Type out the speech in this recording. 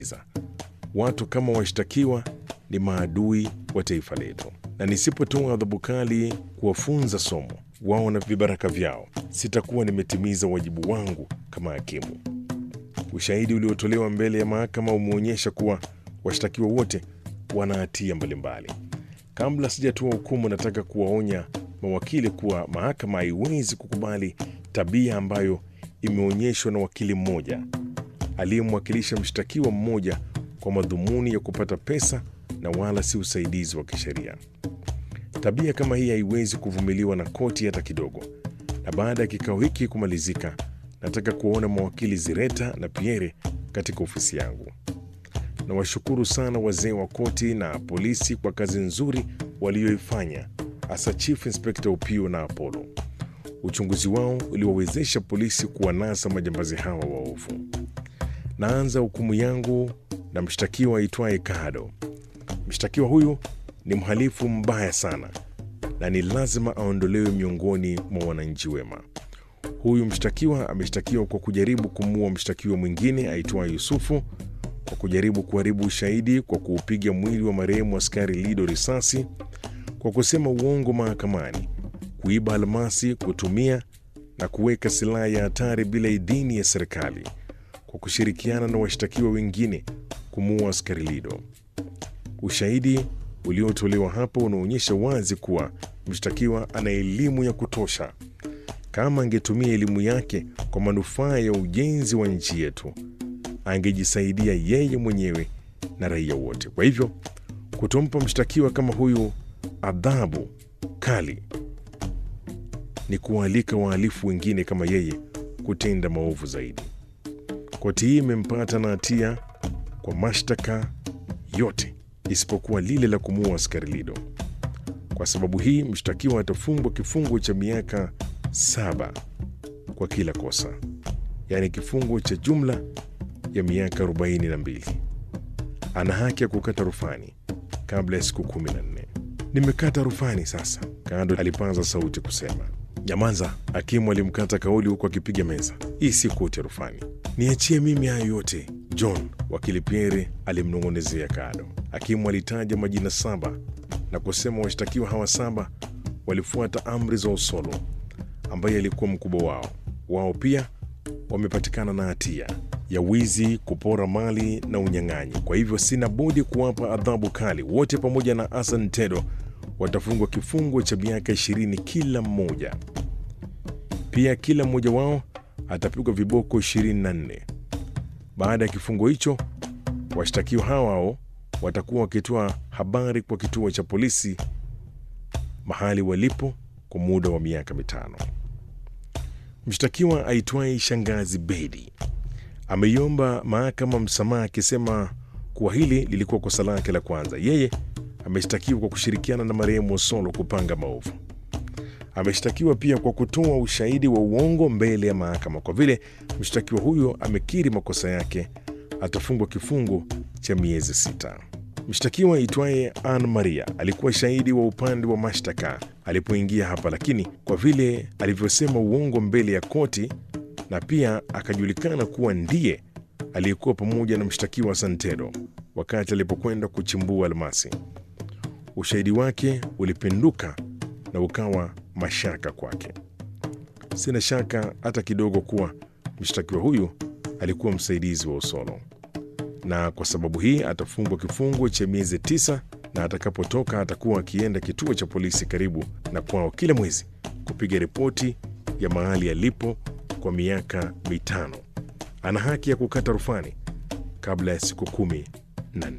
Watu kama washtakiwa ni maadui wa taifa letu, na nisipotoa adhabu kali kuwafunza somo wao na vibaraka vyao, sitakuwa nimetimiza wajibu wangu kama hakimu. Ushahidi uliotolewa mbele ya mahakama umeonyesha kuwa washtakiwa wote wana hatia mbalimbali. Kabla sijatoa hukumu, nataka kuwaonya mawakili kuwa mahakama haiwezi kukubali tabia ambayo imeonyeshwa na wakili mmoja aliyemwakilisha mshtakiwa mmoja kwa madhumuni ya kupata pesa na wala si usaidizi wa kisheria. Tabia kama hii haiwezi kuvumiliwa na koti hata kidogo. Na baada ya kikao hiki kumalizika, nataka kuwaona mawakili Zireta na Pierre katika ofisi yangu. Nawashukuru sana wazee wa koti na polisi kwa kazi nzuri walioifanya, hasa Chief Inspector Upio na Apollo. Uchunguzi wao uliwawezesha polisi kuwanasa majambazi hawa waovu. Naanza hukumu yangu na mshtakiwa aitwaye Kado. Mshtakiwa huyu ni mhalifu mbaya sana na ni lazima aondolewe miongoni mwa wananchi wema. Huyu mshtakiwa ameshtakiwa kwa kujaribu kumuua mshtakiwa mwingine aitwaye Yusufu, kwa kujaribu kuharibu ushahidi kwa kuupiga mwili wa marehemu askari Lido risasi, kwa kusema uongo mahakamani, kuiba almasi, kutumia na kuweka silaha ya hatari bila idhini ya serikali, kwa kushirikiana na washtakiwa wengine kumuua askari Lido. Ushahidi uliotolewa hapo unaonyesha wazi kuwa mshtakiwa ana elimu ya kutosha. Kama angetumia elimu yake kwa manufaa ya ujenzi wa nchi yetu, angejisaidia yeye mwenyewe na raia wote. Kwa hivyo, kutompa mshtakiwa kama huyu adhabu kali ni kuwaalika wahalifu wengine kama yeye kutenda maovu zaidi. Koti hii imempata na hatia kwa mashtaka yote isipokuwa lile la kumuua askari Lido. Kwa sababu hii, mshtakiwa atafungwa kifungo cha miaka saba kwa kila kosa, yaani kifungo cha jumla ya miaka 42. Ana haki ya kukata rufani kabla ya siku 14. Nimekata rufani sasa, Kado alipaza sauti kusema. Nyamanza, hakimu alimkata kauli huku akipiga meza. Hii si koti ya rufani, niachie mimi hayo yote John, wakili Pierre alimnong'onezea Kado. Hakimu alitaja majina saba na kusema washtakiwa hawa saba walifuata amri za Osolo ambaye alikuwa mkubwa wao. Wao pia wamepatikana na hatia ya wizi, kupora mali na unyang'anyi. Kwa hivyo sina budi kuwapa adhabu kali. Wote pamoja na Hassan Tedo watafungwa kifungo cha miaka ishirini kila mmoja. Pia kila mmoja wao atapigwa viboko 24. Baada ya kifungo hicho, washtakiwa hao watakuwa wakitoa habari kwa kituo cha polisi mahali walipo kwa muda wa miaka mitano. Mshtakiwa aitwaye Shangazi Bedi ameiomba mahakama msamaha akisema kuwa hili lilikuwa kosa lake la kwanza. Yeye ameshtakiwa kwa kushirikiana na marehemu Osolo kupanga maovu. Ameshtakiwa pia kwa kutoa ushahidi wa uongo mbele ya mahakama. Kwa vile mshtakiwa huyo amekiri makosa yake, atafungwa kifungo cha miezi sita. Mshtakiwa aitwaye Ann Maria alikuwa shahidi wa upande wa mashtaka alipoingia hapa, lakini kwa vile alivyosema uongo mbele ya koti na pia akajulikana kuwa ndiye aliyekuwa pamoja na mshtakiwa Santero wakati alipokwenda kuchimbua almasi, ushahidi wake ulipinduka na ukawa mashaka kwake. Sina shaka hata kidogo kuwa mshtakiwa huyu alikuwa msaidizi wa Osolo, na kwa sababu hii atafungwa kifungo cha miezi tisa, na atakapotoka atakuwa akienda kituo cha polisi karibu na kwao kila mwezi kupiga ripoti ya mahali alipo kwa miaka mitano. Ana haki ya kukata rufani kabla ya siku kumi na nne.